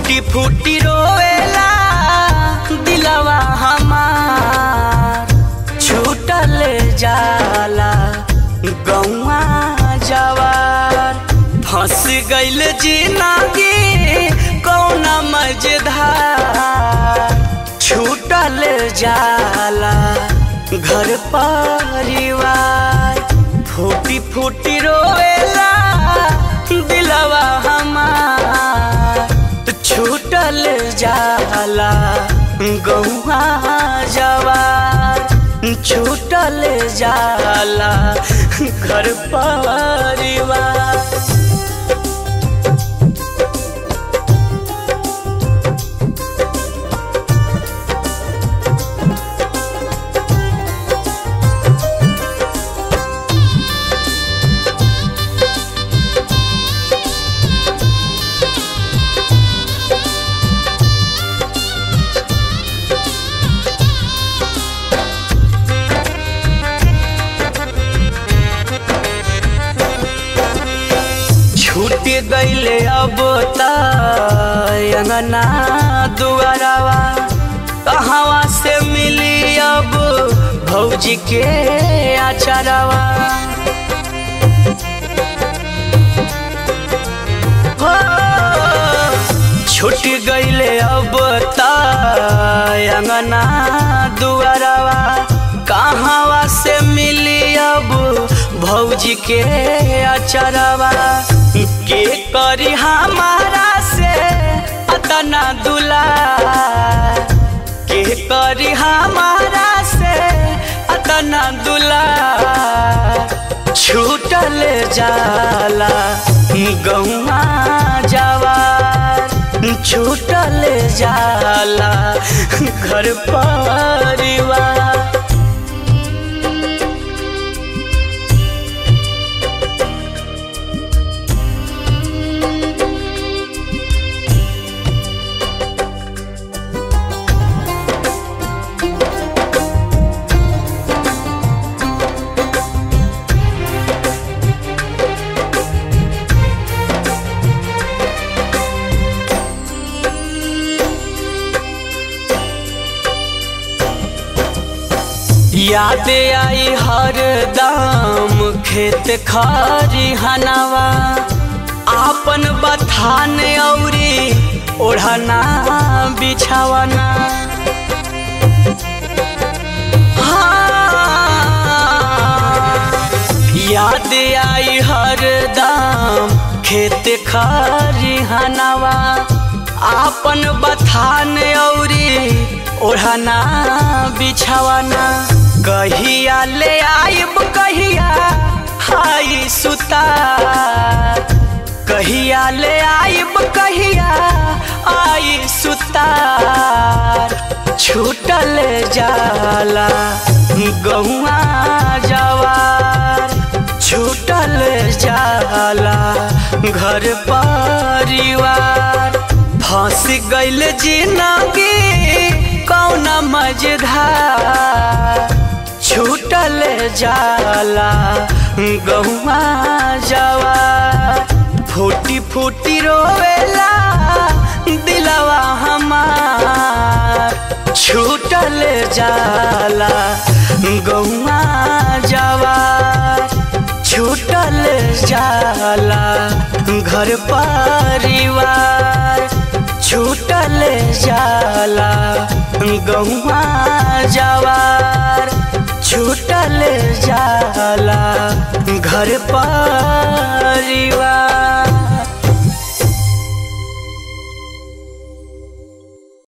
फूटी फूटी रोवेला दिलवा हमार छूटल जाला गौआ जवार फंस गइल जिंदगी कौना मझधार छूटल जाला घर परिवार फूटी फूटी रोवेला दिलवा हमार छूटल जाला गौआ जवार छूटल जाला घर परिवार छूट गईले अब तंगना दुआरवा कहवा से मिली अब भौजी के आचारवा हो, छूट गईले अब तंगना दुआरवा कहवा से मिली अब भौजी के अचरवा के करी हमारा से अतना दुला के करी हमारा से अतना दुला छूटल जाला गौआ जवार छूटल जाला घर परिवार याद आई हर दाम खेत खारी हनावा आपन बथान औरी ओढ़ना बिछावना हाँ, याद आई हर दाम खेत खारी हनावा आपन बथान औरी ओढ़ना बिछावना कहिया ले आइब कहिया हाई सुता कहिया ले आइब कहिया आई सुतार छूटल जाला गौआ जवार छूटल जाला घर परिवार फंस गइल जिंदगी कौना मझधार छूटल जाला गौआ जवार फूटी फूटी रोवेला दिलवा हमार छूटल जाला गौआ जवार छूटल जाला घर परिवार छूटल जाला गौआ जवार छूटल जाला घर पर